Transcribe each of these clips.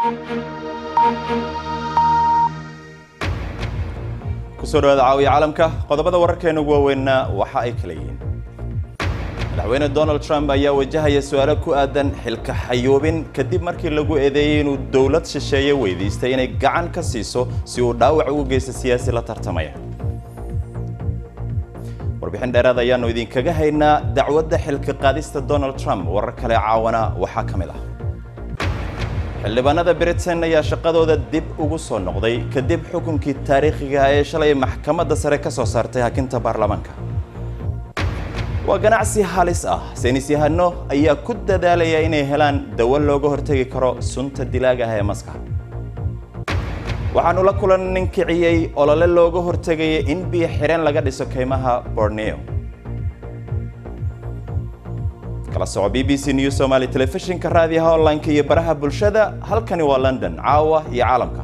kusoo dhawaada caawiya caalamka qodobada wararkeena ugu waaweynna waxa ay kala yihiin madaxweyne donald trump ayaa wajahaya su-aalo ku aadan xilka xayuubin kadib markii lagu eedeeyey inuu dowlad shisheeye weydiistay inay gacan ka siiso si uu dhaawac ugu geysto siyaasi la tartamaya warbixin dheeraad ayaanu idinkaga haynaa dacwadda xilka qaadista donald trump warar kale caawana waxaa ka mid ah xildhibaanada britain ayaa shaqadooda dib ugu soo noqday kadib xukunkii taariikhiga ee shalay maxkamadda sare ka soo saartay hakinta baarlamaanka waa ganacsi halis ah saynis yahano ayaa ku dadaalaya inay helaan dawo looga hortegi karo sunta dilaaga ah ee maska waxaanu la kulan nin kiciyey olole looga hortegaya in biyo xireen laga dhiso kaymaha borneo kala soco b b c news somaly telefishinka raadiyaha online-ka iyo baraha bulshada halkani waa london caawa iyo caalamka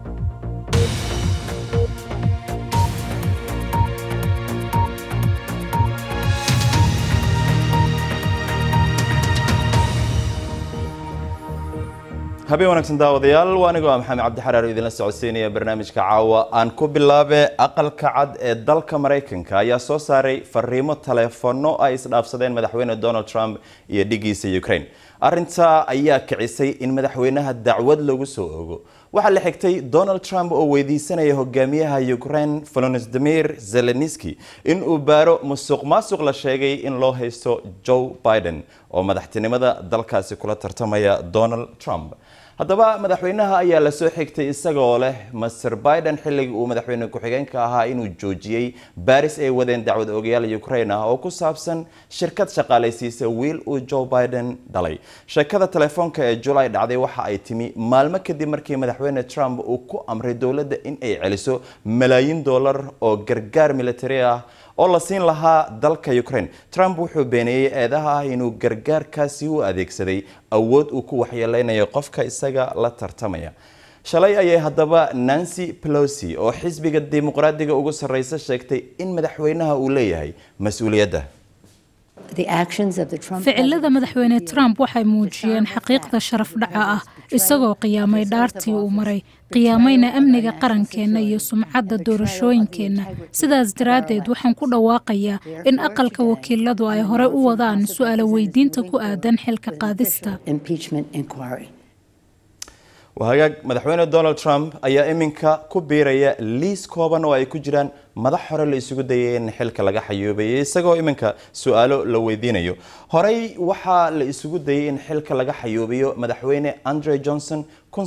habeen wanaagsan daawadayaal waa anigoo ah maxamed cabdi xaraar oo idinla socodsiinaya barnaamijka caawa aan ku bilaabe aqalka cad ee dalka maraykanka ayaa soo saaray fariimo taleefono ay isdhaafsadeen madaxweyne donald trump iyo dhigiisa ukraine arrintaa ayaa kicisay in madaxweynaha dacwad lagu soo ogo waxaa la xigtay donald trump oo weydiisanaya hogaamiyaha ukraine volodymyr zelenski in uu baaro musuq maasuq la sheegay in loo haysto joe biden oo madaxtinimada dalkaasi kula tartamaya donald trump haddaba madaxweynaha ayaa lasoo xigtay isagoo leh master biden xilligii uu madaxweyne ku-xigeenka ahaa inuu joojiyey baris ay wadeen dacwad ogayaal ukraine ah oo ku saabsan shirkad shaqaalaysiisa wiil uu joe biden dhalay sheekada telefoonka ee julay dhacday waxa ay timi maalmo kadib markii madaxweyne trump uu ku amray dowladda in ay celiso malaayiin dollar oo gargaar militari ah oo la siin lahaa dalka ukraine trump wuxuu beeneeyey eedaha ah inuu gargaarkaasi u adeegsaday awood uu ku waxyeeleynayo qofka isaga la tartamaya shalay ayay haddaba nancy pelosi oo xisbiga dimuqraadiga ugu sarreysa sheegtay in madaxweynaha uu leeyahay mas-uuliyadda ficilada madaxweyne trump waxay muujiyeen xaqiiqda sharaf dhaca ah isagoo qiyaamay dhaartii uu maray qiyaamayna amniga qarankeenna iyo sumcadda doorashooyinkeenna sidaas daraaddeed waxaan ku dhawaaqayaa in aqalka wakiiladu ay hore u wadaan su-aalo weydiinta ku aadan xilka qaadista wahagaag madaxweyne donald trump ayaa iminka ku biiraya liis kooban oo ay ku jiraan madax hore la isugu dayay in xilka laga xayuubayay isagoo iminka su-aalo la weydiinayo horey waxaa la isugu dayay in xilka laga xayuubiyo madaxweyne andre johnson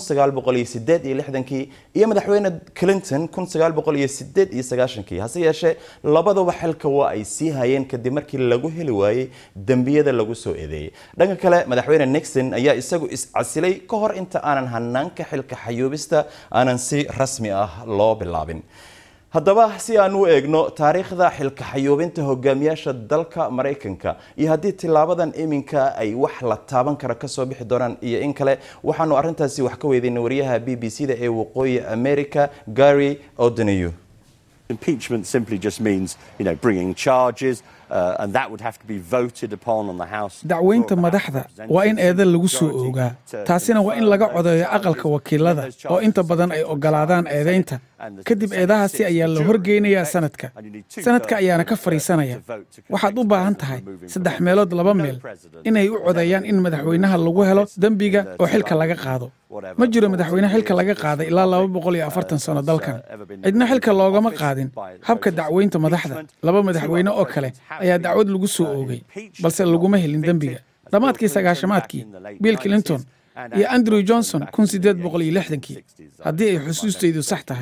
kii iyo madaxweyne clinton kii hase yeeshee labaduba xilka waa ay sii hayeen kadib markii lagu heli waayey dembiyada lagu soo eedeeyey dhanka kale madaxweyne nixon ayaa isagu iscasilay ka hor inta aanan hanaanka xilka xayuubista aanan si rasmi ah loo bilaabin haddaba si aan u eegno taariikhda xilka xayuubinta hogaamiyaasha dalka maraykanka iyo haddii tilaabadan iminka ay wax la taaban kara kasoo bixi doonaan iyo in kale waxaanu arrintaasi wax ka weydiinay wariyaha b b c da ee waqooyi america gary odoneyu Impeachment simply just means, you know, bringing charges, uh, and that would have to be voted upon on the House. dacweynta madaxda waa in eeda lagu soo oogaa taasina waa in laga codeeyo aqalka wakiilada oo inta badan ay ogolaadaan eedaynta kadib eedahaasi ayaa la horgeynayaa sanadka sanadka ayaana ka fadhiisanaya waxaad u baahan tahay saddex meelood laba meel inay u codeeyaan in madaxweynaha lagu helo dembiga oo xilka laga qaado ma jiro madaxweyne xilka laga qaaday ilaa laba boqol iyo afartan sano dalkan cidna xilka loogama qaadin habka dacweynta madaxda laba madaxweyne oo kale ayaa dacwad lagu soo oogay balse laguma helin dembiga dhammaadkii sagaashamaadkii bill clinton iyo andrew johnson kun sideed boqol iyo lixdankii haddii ay xusuustaydu sax tahay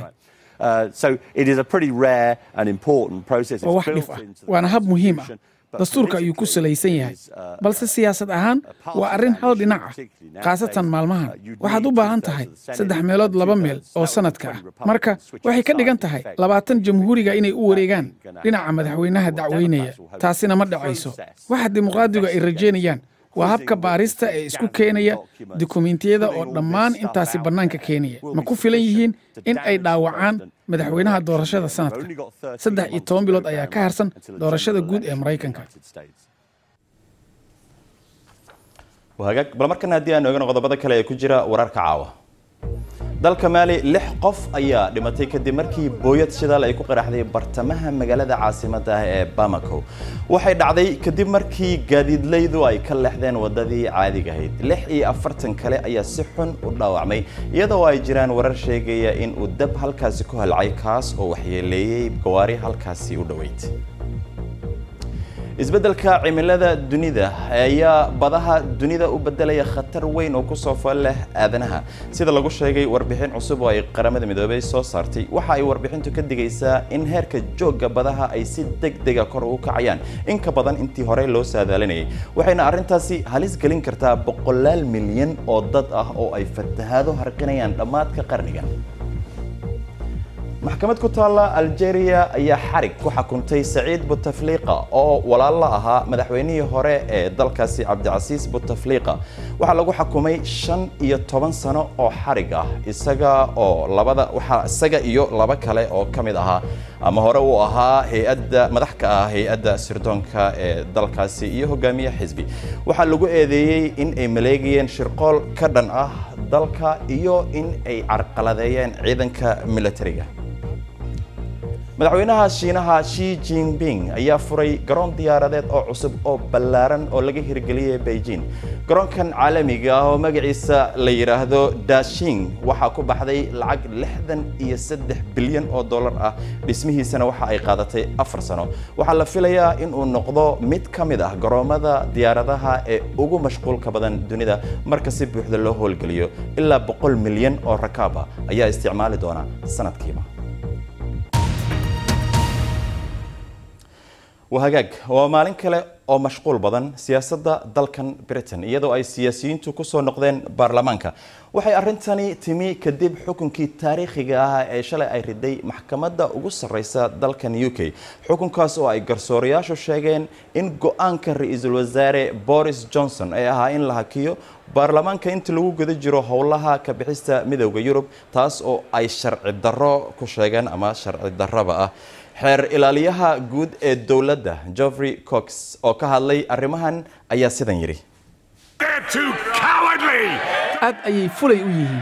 waa wax dhif ah waana hab muhiim ah dastuurka ayuu ku salaysan yahay balse siyaasad ahaan waa arrin hal dhinac ah khaasatan maalmahan waxaad u baahan tahay saddex meelood laba meel oo sanadka ah marka waxay ka dhigan tahay labaatan jamhuuriga inay u wareegaan dhinaca madaxweynaha dacweynaya taasina ma dhacayso waxa dimuqraadigu ay rajaynayaan waa habka baarista ee isku keenaya dukumentiyada oo dhammaan intaasi bannaanka keenaya ma ku filan yihiin in ay dhaawacaan madaxweynaha doorashada sanadka saddex iyo toban bilood ayaa ka harsan doorashada guud ee maraykanka wahagaag bal markana haddii aan oogano qodobada kale ee ku jira wararka caawa dalka maali lix qof ayaa dhimatay kadib markii booyad shidaal ay ku qaraxday bartamaha magaalada caasimadda ah ee bamako waxay dhacday kadib markii gaadiidleydu ay ka leexdeen wadadii caadiga ahayd lix iyo afartan kale ayaa si xun u dhaawacmay iyadoo ay jiraan warar sheegaya in uu dab halkaasi ku halcay kaas oo waxyeeleeyey gawaari halkaasi u dhoweyd isbeddelka cimilada dunida ayaa badaha dunida u bedelaya khatar weyn oo kusoo fool leh aadanaha sida lagu sheegay warbixin cusub oo ay qaramada midoobay soo saartay waxa ay warbixintu ka digaysaa in heerka joogga badaha ay si deg dega kor u kacayaan in ka badan intii hore loo saadaalinayay waxayna arrintaasi halis gelin kartaa boqolaal milyan oo dad ah oo ay fatahaado harqinayaan dhammaadka qarnigan maxkamad ku taalla algeria ayaa xarig ku xukuntay saciid butafliqa oo walaal la ahaa madaxweynihii hore ee dalkaasi cabdicasiis butafliqa waxaa lagu xukumay shan iyo toban sano oo xarig ah isaga oo labada waxaa isaga iyo laba kale oo ka mid ahaa ama hore uu ahaa hay-adda madax ka ah hay-adda sirdoonka ee dalkaasi iyo hogaamiye xisbi waxaa lagu eedeeyey in ay maleegayeen shirqool ka dhan ah dalka iyo in ay carqaladeeyeen ciidanka militariga madaxweynaha shiinaha shi jinping ayaa furay garoon diyaaradeed oo cusub oo ballaaran oo laga hirgeliyay beijing garoonkan caalamiga ah oo magaciisa la yidhaahdo dashing waxaa ku baxday lacag lixdan iyo saddex bilyan oo dollar ah dhismihiisana waxa ay qaadatay afar sano waxaa la filayaa in uu noqdo mid ka mid ah garoomada diyaaradaha ee ugu mashquulka badan dunida marka si buuxda loo howlgeliyo ilaa boqol milyan oo rakaab ah ayaa isticmaali doona sanadkiiba wahagaag waa maalin kale oo mashquul badan siyaasadda dalkan britain iyadoo ay siyaasiyiintu kusoo noqdeen baarlamaanka waxay arrintani timi kadib xukunkii taariikhiga ah ee shalay ay riday maxkamadda ugu sarreysa dalkan u k xukunkaas oo ay garsoorayaashu sheegeen in go-aanka ra-iisul wasaare boris johnson ee ahaa in la hakiyo baarlamaanka inta lagu guda jiro howlaha ka bixista midowda yurub taas oo ay sharci darro ku sheegeen ama sharci darraba ah xeer ilaaliyaha guud ee dowladda geoffrey cox oo ka hadlay arrimahan ayaa sidan yidhi aad ayay fulay u yihiin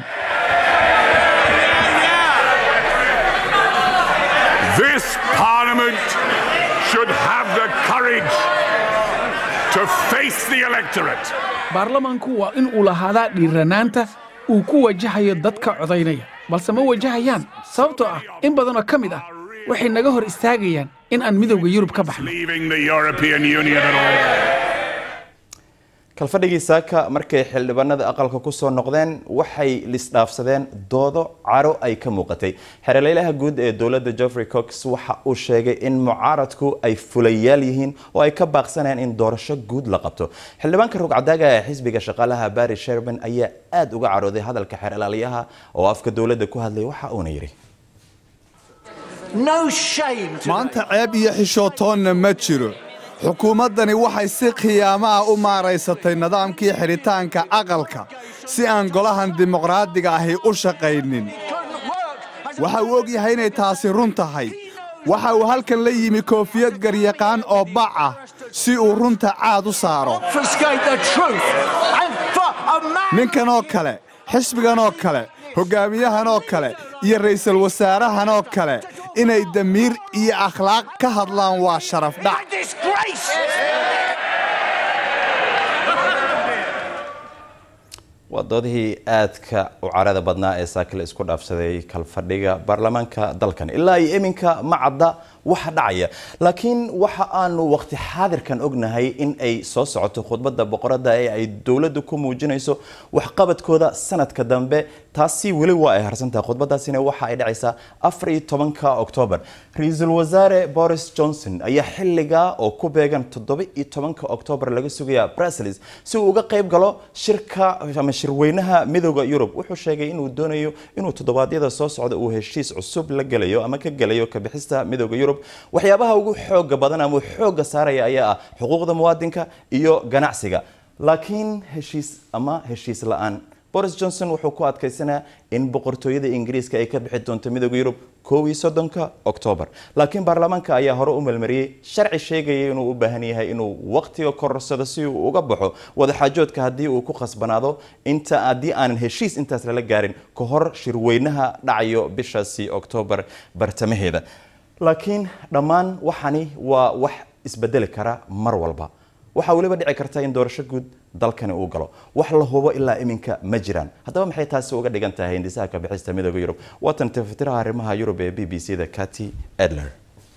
This Parliament should have the courage to face the electorate. baarlamaanku waa in uu lahaadaa dhiiranaanta uu ku wajahayo dadka codaynaya balse ma wajahayaan sababtoo ah in badanoo ka mid ah waxay naga hor istaagayaan in aan midowda yurub ka baxno Leaving the European Union at all. kalfadhigii saaka markay xildhibaanada aqalka kusoo noqdeen waxay lisdhaafsadeen doodo caro ay ka muuqatay xeerleylaha guud ee dowladda geoffrey cox waxa uu sheegay in mucaaradku ay fulayaal yihiin oo ay ka baaqsanayaan in doorasho guud la qabto xildhibaanka rugcadaaga ee xisbiga shaqaalaha barry sherman ayaa aada uga carooday hadalka xeer ilaaliyaha oo afka dowladda ku hadlay waxa uuna yidhi maanta ceeb iyo xishootoonna ma jiro xukuumaddani waxay si khiyaamo ah u maaraysatay nidaamkii xidhitaanka aqalka si aan golahan dimuqraadiga ahi u shaqaynin waxa uu og yahay inay taasi run tahay waxa uu halkan la yimi koofiyad garyaqaan oo bac ah si uu runta caad u saaro ninkan oo kale xisbigan oo kale hoggaamiyahan oo kale iyo ra'iisul wasaarahan oo kale inay damiir iyo akhlaaq ka hadlaan waa sharaf dhac waa doodihii aadka u carada badnaa ee saakile isku dhaafsaday kalfadhiga baarlamaanka dalkan ilaa iyo iminka ma cadda waxa dhacaya laakiin waxa aanu waqti xaadirkan ognahay in ay soo socoto khudbadda boqoradda ee ay dowladdu ku muujinayso waxqabadkooda sanadka dambe taasi weli waa ay harsantahay khudbadaasina waxa ay dhacaysaa afar iyo tobanka oktoobar ra-iisul wasaare boris johnson ayaa xilligaa oo ku beegan toddoba iyo tobanka oktoobar laga sugayaa brussels si uu uga qayb galo shirka ama shirweynaha midooda yurub wuxuu sheegay inuu doonayo inuu toddobaadyada soo socda uu heshiis cusub la gelayo ama ka gelayo ka bixista midooda yurub waxyaabaha ugu xooga badan ama xooga saaraya ayaa ah xuquuqda muwaadinka iyo ganacsiga laakiin heshiis ama heshiis la-aan boris johnson wuxuu ku adkaysanaa in boqortooyada ingiriiska ay ka bixi doonto midooda yurub kow iyo soddonka oktoobar laakiin baarlamaanka ayaa hore u melmariyey sharci sheegaya inuu u baahan yahay inuu waqtiga korsado si uu uga baxo wadaxaajoodka haddii uu ku khasbanaado inta haddii aanan heshiis intaas lala gaarin ka hor shirweynaha dhacayo bishaasi oktoobar bartamaheeda laakiin dhammaan waxani waa wax isbedeli kara mar walba waxaa weliba dhici karta in doorasho guud dalkani uu galo wax la hubo ilaa iminka ma jiraan haddaba maxay taasi uga dhigan tahay hindisaha ka bixista midooda yurub waatan tafatiraha arrimaha yurub ee b b c da cati edler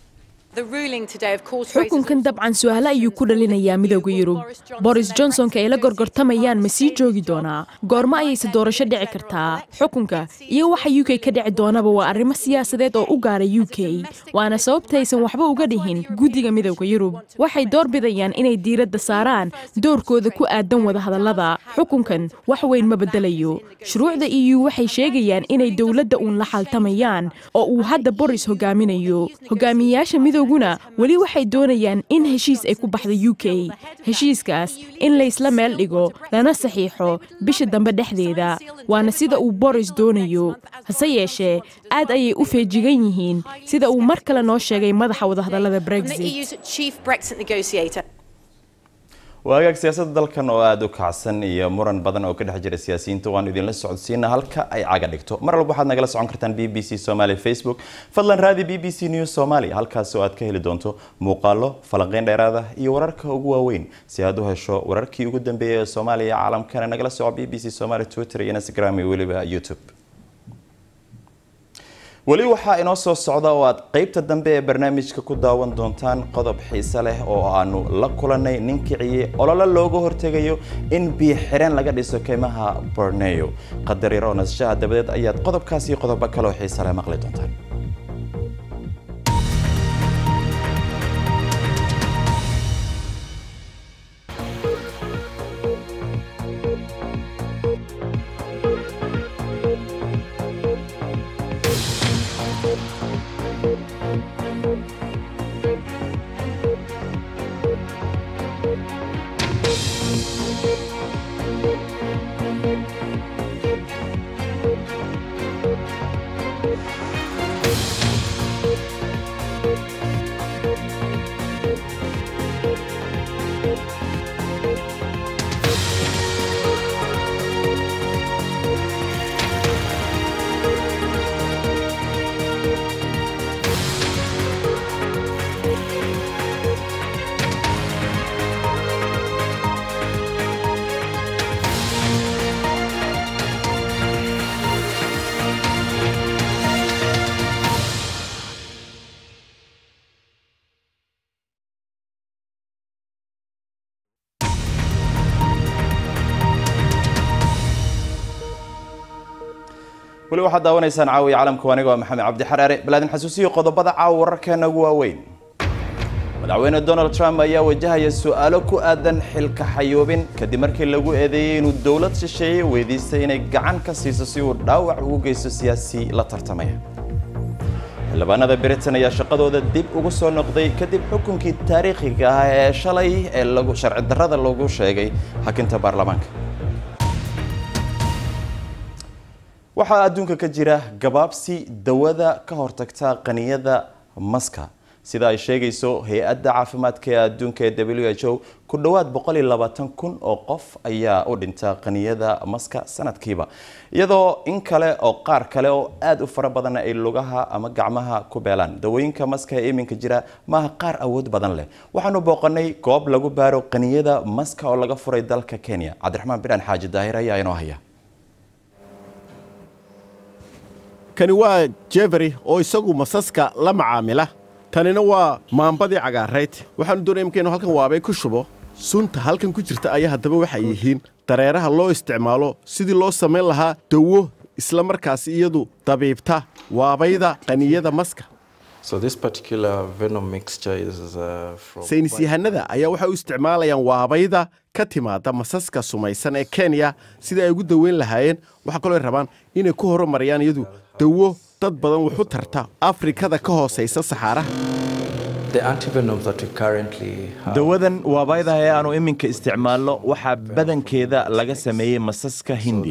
xukunkan dabcan su-aale ayuu ku dhalinayaa midooda yurub boris johnsonka ay la gorgortamayaan ma sii joogi doonaa goormo ayayse doorasho dhici kartaa xukunka iyo waxa u k ka dhici doonaba waa arrimo siyaasadeed oo u gaara u k waana sababtaysan waxba uga dhihin guddiga midooda yurub waxay door bidayaan inay diiradda saaraan doorkooda ku aadan wadahadallada xukunkan wax weyn ma bedelayo shuruucda e u waxay sheegayaan inay dowladda uun la xaltamayaan oo uu hadda boris hogaaminayo hogaamiyayaasha midowguna weli waxay doonayaan in heshiis ay ku baxdo u k heshiiskaas in laysla meel dhigo lana saxiixo bisha dambe dhexdeeda waana sida uu boris doonayo hase yeeshee aad ayay u feejigan yihiin sida uu mar kale noo sheegay madaxa wadahadallada brexit waagaag siyaasadda dalkan oo aada u kacsan iyo muran badan oo ka dhex jira siyaasiyiinta waanu idinla socodsiina halka ay caga dhigto mar walba waxaad nagala socon kartaan b b c somaly facebook fadlan raadi b b c news somaly halkaas oo aad ka heli doonto muuqaalo falanqeyn dheeraada iyo wararka ugu waaweyn si aad u hesho wararkii ugu dambeeyay ee soomaaliya caalamkana nagala soco b b c somaly twitter iyo instagram iyo weliba youtube weli waxaa inoo soo socda oo aad qeybta dambe ee barnaamijka ku daawan doontaan qodob xiise leh oo aanu la kulanay nin kiciyey olole looga hortegayo in biyo xireen laga dhiso keymaha borneo qadar yar oo nasashaha dabadeed ayaad qodobkaas iyo qodobo kaleoo xiise leh maqli doontaan weli waxaad daawanaysaan caawiya caalamka aniga waa maxamed cabdi xaraare balaadin xasuusiyo qodobada caawa wararkeena ugu waaweyn madaxweyne donald trump ayaa wajahaya su-aalo ku aadan xilka xayoobin kadib markii lagu eedeeyey inuu dowlad shisheeye weydiistay inay gacan ka siiso si uu dhaawac ugu geysto siyaasi la tartamaya xildhibaanada britain ayaa shaqadooda dib ugu soo noqday kadib xukunkii taariikhiga ah ee shalay ee lagu sharci darrada lagu sheegay hakinta baarlamaanka waxaa adduunka ka jira gabaabsi dawada ka hortagta qaniyada maska sida ay sheegayso hay-adda caafimaadka ee adduunka ee w h o ku dhowaad kun oo qof ayaa u dhinta qaniyada maska sanadkiiba iyadoo in kale oo qaar kale oo aada u fara badan ay lugaha ama gacmaha ku beelaan dawooyinka maska ee iminka jira maaha qaar awood badan leh waxaanu booqanay goob lagu baaro qaniyada maska oo laga furay dalka kenya cabdiraxmaan bidhaan xaaji daahir ayaa inoo haya kani waa jeferi oo isagu masaska la macaamila tanina waa maambadii cagaarayd waxaanu doonaya imkaynu halkan waabay ku shubo sunta halkan ku jirta ayaa haddaba waxay yihiin dareeraha loo isticmaalo sidii loo samayn lahaa dawo isla markaasi iyadu dabiibta waabayda qaniyada maska saynis yahanada ayaa waxay u isticmaalayaan waabayda ka timaada masaska sumaysan ee kenya sidai ay ugu daweyn lahaayeen waxaa kaloo ay rabaan inay ku horumariyaan iyadu dawo dad badan wuxu tarta afrikada ka hoosaysa saxaaraha dawadan waabayda ee aanu iminka isticmaalno waxaa badankeeda laga sameeyey masaska hindiya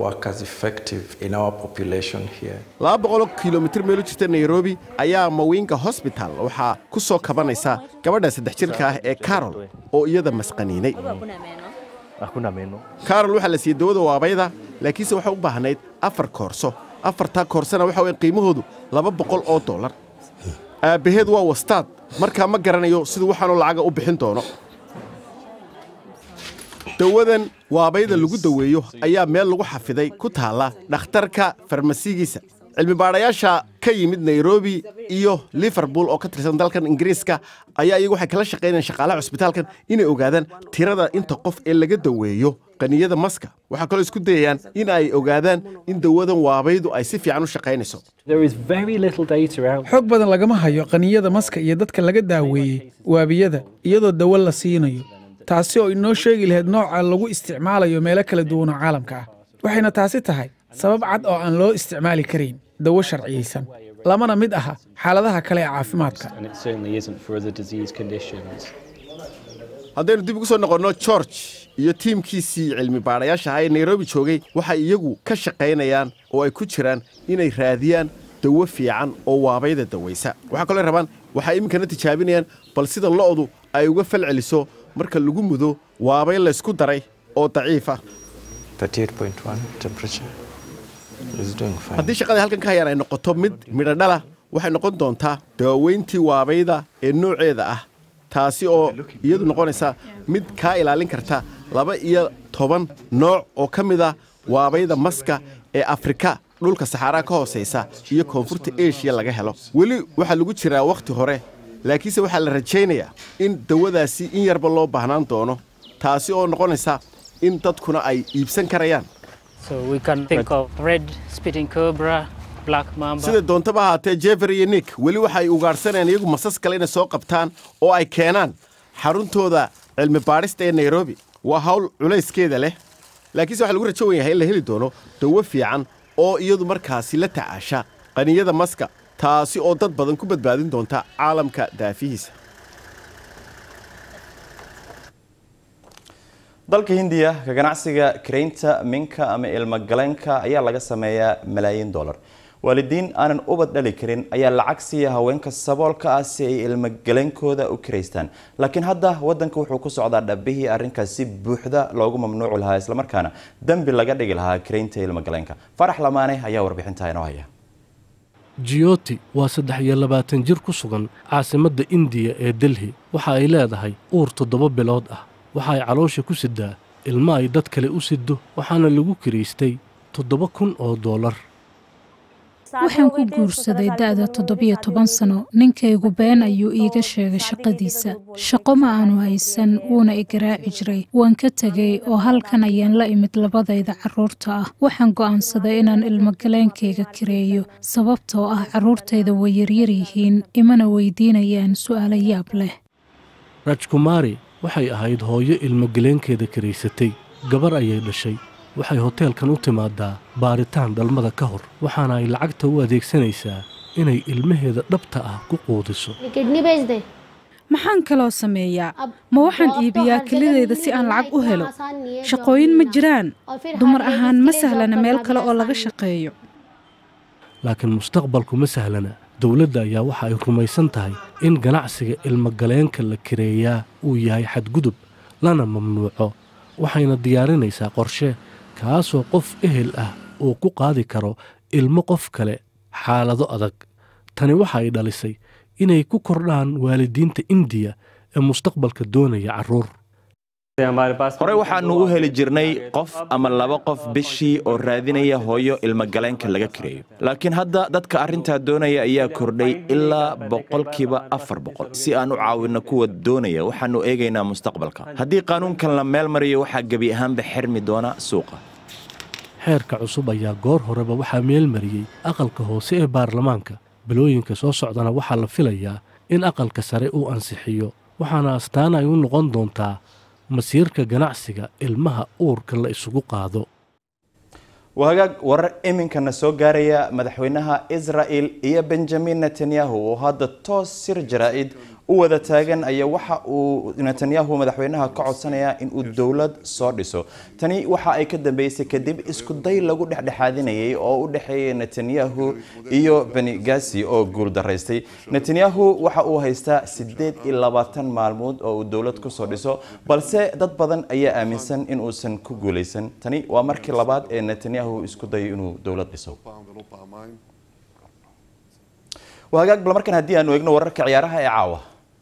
laba boqoloo kilomitir meel u jirta nairobi ayaa mawinga hosbital waxaa ku soo kabanaysa gabadha saddex jirka ah ee carol oo iyada masqaniinay carol waxaa la siiyey dawada waabayda laakiinse waxay u baahnayd afar koorso afartaa koorsana waxa weyn qiimahoodu laba boqol oo dollar aabbaheed waa wastaad markaa ma garanayo siduu waxaanoo lacaga u bixin doono dawadan waabayda lagu daweeyo ayaa meel lagu xafiday ku taalla dhakhtarka farmasigiisa cilmibaadhayaasha ka yimid nairobi iyo liverpool oo ka tirsan dalkan ingiriiska ayaa iyagu waxay kala shaqaynayaan shaqaalaha cusbitaalkan inay ogaadaan tirada inta qof ee laga daweeyo qaniyada maska waxaa kaloo isku dayayaan in ay ogaadaan in dawadan waabaydu ay si fiican u shaqaynayso xoog badan lagama hayo qaniyada maska iyo dadka laga daaweeyey waabiyada iyadoo dawo la siinayo taasi oo inoo sheegi lahayd nooca lagu isticmaalayo meelo kala duwan oo caalamka ah waxayna taasi tahay sabab cad oo aan loo isticmaali karayn dawo sharciyeysan lamana mid aha xaaladaha kale ee caafimaadka haddaynu dib ugu soo noqonno george iyo tiimkiisii cilmi baadhayaasha ahaa ee nairobi joogay waxay iyagu ka shaqaynayaan oo ay ku jiraan inay raadiyaan dawo fiican oo waabayda dawaysa waxaa kaloo rabaan waxay iminkana tijaabinayaan bal sida lo'du ay uga fal celiso marka lagu mudo waabay laysku daray oo daciif ah haddii shaqadai halkan ka hayaan ay noqoto mid midhodhala waxay noqon doontaa daaweyntii waabayda ee nooceeda ah taasi oo iyadu noqonaysa mid kaa ilaalin karta laba iyo toban nooc oo ka mid a waabayda maska ee afrika dhulka saxaaraa ka hoosaysa iyo koonfurta eshiya laga helo weli waxaa lagu jiraa wakhti hore laakiinse waxaa la rajaynayaa in dawadaasi in yarba loo baahnaan doono taasi oo noqonaysa in dadkuna ay iibsan karayaan sida doontaba ahaatee jefer iyo nik weli waxa ay ugaadhsanayaan iyagu masas kale inay soo qabtaan oo ay keenaan xaruntooda cilmi baadhista ee nairobi waa hawl culayskeeda leh laakiinse waxa lagu rajo wan yahay in la heli doono dawo fiican oo iyadu markaasi la tacaasha qaniyada maska taasi oo dad badan ku badbaadin doonta caalamka daafihiisa dalka hindiya ka ganacsiga karaynta minka ama ilmogaleenka ayaa laga sameeyaa malaayiin dollar waalidiin aanan ubad dhali karin ayaa lacag siiya haweenka saboolka ah si ay ilmogaleenkooda u karaystaan laakiin hadda wadanka wuxuu ku socdaa dhabihii arrinkaas si buuxda loogu mamnuuci lahaa islamarkaana dembi laga dhigi lahaa karaynta ilmogaleenka farax lamaane ayaa warbixintaa inoo haya jiyoti waa saddex iyo labaatan jir ku sugan caasimadda indiya ee delhi waxa ay leedahay uur toddoba bilood ah waxa ay caloosha ku sidaa ilmo ay dad kale u siddo waxaana lagu kiraystay toddoba kun oo dollar waxaan ku guursaday da'da toddobiyo toban sano ninkaygu been ayuu iiga sheegay shaqadiisa shaqo ma aanu haysan wuuna i garaaci jiray waan ka tegay oo halkan ayaan la imid labadayda carruurta ah waxaan go'aansaday inaan ilmogaleenkayga kireeyo sababtoo ah carruurtayda way yaryar yihiin imana weydiinayaan su'aalo yaab leh rajkumaari waxay ahayd hooyo ilmogaleenkeeda kiraysatay gabar ayay dhashay waxay hoteelkan u timaadaa baaritaan dhalmada ka hor waxaana ay lacagta u adeegsanaysaa inay ilmaheeda dhabta ah ku quudiso maxaan kaloo sameeyaa ma waxaan iibiyaa kelidayda si aan lacag u helo shaqooyin ma jiraan dumar ahaan ma sahlana meel kale oo laga shaqeeyo laakiin mustaqbalku ma sahlana dowladda ayaa waxa ay rumaysan tahay in ganacsiga ilmogaleenka la kireeyaa uu yahay xadgudub lana mamnuuco waxayna diyaarinaysaa qorshe kaasoo qof ehel ah uu ku qaadi karo ilmo qof kale xaalado adag tani waxa ay dhalisay inay ku kordhaan waalidiinta indiya ee mustaqbalka doonaya carruur horey waxaannu u heli jirnay qof ama laba qof bishii oo raadinaya hooyo ilmogaleenka laga kireeyo laakiin hadda dadka arrintaa doonaya ayaa kordhay ilaa boqolkiiba afar boqol si aan u caawinno kuwa doonaya waxaannu eegaynaa mustaqbalka haddii qaanuunkan la meel mariyo waxaa gebi ahaanba xirmi doona suuqa xeerka cusub ayaa goor horeba waxaa meel mariyey aqalka hoose ee baarlamaanka bilooyinka soo socdana waxaa la filayaa in aqalka sare uu ansixiyo waxaana astaan ay u noqon doontaa masiirka ganacsiga ilmaha uurka la isugu qaado waa hagaag warar iminkana soo gaaraya madaxweynaha israa'el iyo benjamin netanyahu oo hadda toos sir jaraa'id u u wada taagan ayaa waxa uu netanyahu madaxweynaha ka codsanayaa in uu dowlad soo dhiso tani waxa ay ka dambeysay kadib isku day lagu dhexdhexaadinayay oo u dhexeeyay netanyahu iyo beni gazi oo guuldaraystay netanyahu waxa uu haystaa sideed iyo labaatan maalmood oo uu dowlad kusoo dhiso balse dad badan ayaa aaminsan in uusan ku guuleysan tani waa markii labaad ee netanyahu isku dayo inuu dowlad dhiso hagaag bal markan haddii aanu eegno wararka ciyaaraha ee caawa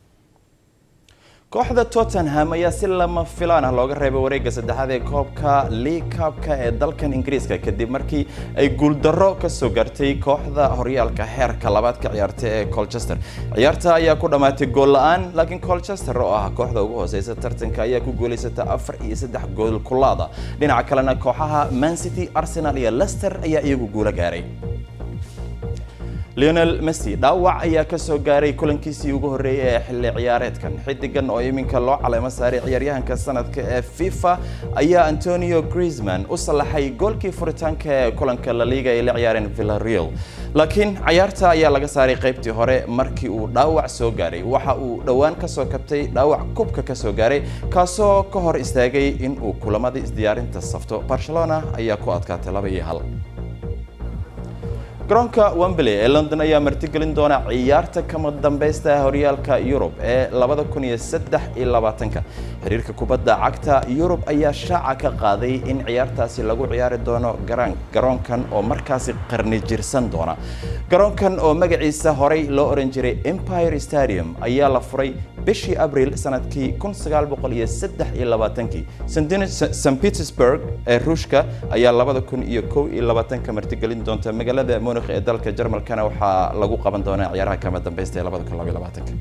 kooxda tottenham ayaa si lama filaan ah looga reebay wareegga saddexaad ee koobka league cupka ee dalkan ingiriiska kadib markii ay guuldarro kasoo gaartay kooxda horyaalka heerka labaad ka ciyaartay ee colchester ciyaarta ayaa ku dhammaatay gool la-aan laakiin colchester oo ah kooxda ugu hooseysa tartanka ayaa ku guuleysata afar iyo saddex gool kulaada dhinaca kalena kooxaha mancity arsenal iyo lester ayaa iyagu guulo gaaray leonel messi dhaawac ayaa kasoo gaaray kulankiisii ugu horreeyay ee xilli ciyaareedkan xidigan oo iminka loo caleemo saaray ciyaaryahanka sanadka ee fifa ayaa antonio griezman u sallaxay goolkii furitaanka ee kulanka la liiga ay la ciyaareen villareal laakiin cayaarta ayaa laga saaray qaybtii hore markii uu dhaawac soo gaaray waxa uu dhowaan kasoo kabtay dhaawac kubka kasoo gaaray kaasoo ka hor istaagay in uu kulamada isdiyaarinta safto barcelona ayaa ku adkaatay laba iyo hal garoonka wembley ee london ayaa martigelin doona ciyaarta kama dambaysta horyaalka yurub ee labada kun iyo saddex iyo labaatanka xiriirka kubadda cagta yurub ayaa shaaca ka qaaday in ciyaartaasi lagu ciyaari doono garoonkan oo markaasi qarni jirsan doona garoonkan oo magaciisa horey loo oran jiray empire stadium ayaa la furay bishii abriil sanadkii kun sagaal boqol iyo saddex iyo labaatankii st petersburg ee ruushka ayaa labada kun iyo kow iyo labaatanka martigelin doonta magaalada munich ee dalka jarmalkana waxaa lagu qaban doonaa ciyaaraha kama dambeysta ee labada kun labaiyo labaatanka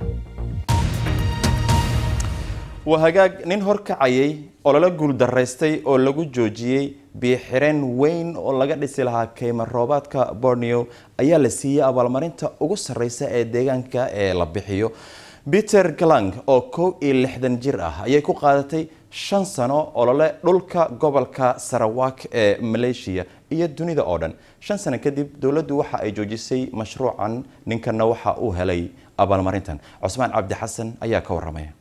waa hagaag nin horkacayay oo lala guuldaraystay oo lagu joojiyey biixireen weyn oo laga dhisi lahaa keyma roobaadka borneo ayaa la siiyey abaalmarinta ugu sarreysa ee deegaanka ee la bixiyo peter galang oo kow iyo lixdan jir ah ayay ku qaadatay shan sano olole dhulka gobolka sarawak ee maleeshiya iyo dunida oo dhan shan sano kadib dowladdu waxa ay joojisay mashruucan ninkanna waxa uu helay abaalmarintan cusmaan cabdi xasan ayaa ka waramaya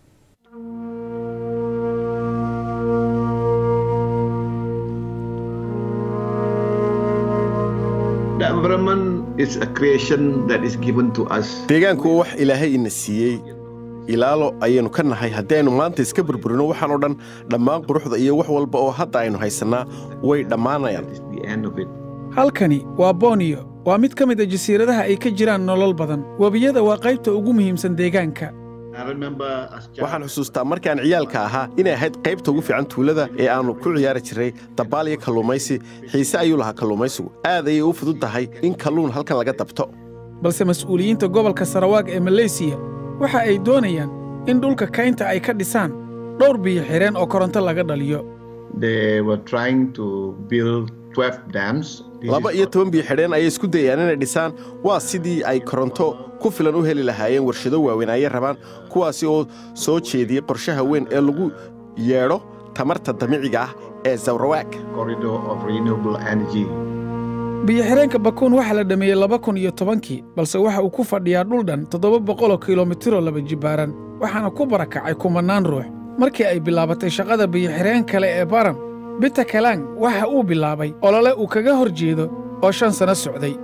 deegaanku waa wax ilaahay ina siiyey ilaalo ayaynu ka nahay haddii aynu maanta iska burburino waxaan oo dhan dhammaan quruxda iyo wax walba oo hadda aynu haysannaa way dhammaanayaan halkani waa boniyo waa mid ka mid a jasiiradaha ay ka jiraan nolol badan webiyada waa qaybta ugu muhiimsan deegaanka waxaan xusuustaa markaan ciyaalka ahaa inay ahayd qaybta ugu fiican tuulada ee aannu ku ciyaari jirray dabaal iyo kalluumaysi xiise ayuu lahaa kalluumaysigu aad ayay u fudud tahay in kalluun halkan laga dabto balse mas'uuliyiinta gobolka sarawaag ee maleysiya waxa ay doonayaan in dhulka kaynta ay ka dhisaan dhowr biyo xireen oo koronto laga dhaliyo laba iyo toban biyo xidheen ayay isku dayayaan inay dhisaan waa sidii ay koronto ku filan u heli lahaayeen warshado waaweyn ayay rabaan kuwaasi oo soo jeediyey qorshaha weyn ee lagu yeedho tamarta dabiiciga ah ee zawrawaag biyo-xireenka bakuun waxaa la dhammeeyey laba kun iyo tobankii balse waxa uu ku fadhiyaa dhul dhan toddoba boqoloo kilomitiroo laba jibbaaran waxaana ku barakacay kumannaan ruux markii ay bilaabatay shaqada biyo-xireen kale ee baram bita kalang waxa uu bilaabay olole uu kaga hor jeedo oo shan sano socday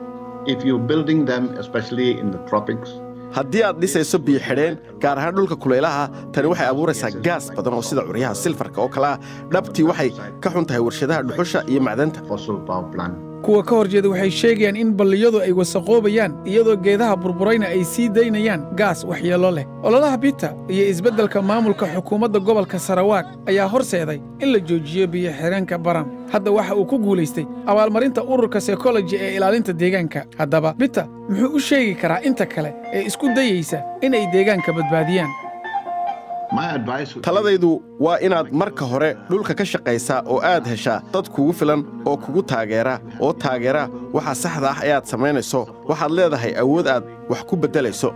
haddii aad dhisayso biyo xidheen gaar ahaan dhulka kulaylaha tani waxay abuuraysaa gaas badan oo sida curyaha silfarka oo kale ah dhabtii waxay ka xun tahay warshadaha dhuxusha iyo macdanta kuwa ka hor jeeda waxay sheegayaan in balliyadu ay wasaqoobayaan iyadoo geedaha burburayna ay sii daynayaan gaas waxyeello leh ololaha bita iyo isbeddelka maamulka xukuumadda gobolka sarawaag ayaa horseeday in la joojiyo biyo-xireenka baram hadda waxa uu ku guulaystay abaalmarinta ururka sekoloji ee ilaalinta deegaanka haddaba bita muxuu u sheegi karaa inta kale ee isku dayaysa inay deegaanka badbaadiyaan taladaydu waa inaad marka hore dhulka ka shaqaysaa oo aad heshaa dad kugu filan oo kugu taageera oo taageera waxa saxda ah ee aad samaynayso waxaad leedahay awood aad wax ku beddelayso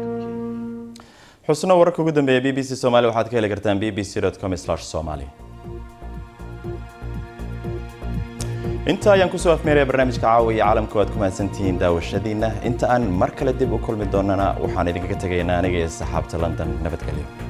xusno wararka ugu dambeeya b b c somaali waxaad ka heli kartaan b b c com somali inta ayaan kusoo afmeeraya barnaamijka caawa iyo caalamka waad ku mahadsantihiin daawashadiina inta aan mar kale dib u kulmi doonana waxaan idinkaga tegaynaa aniga iyo saxaabta london nabadgelyo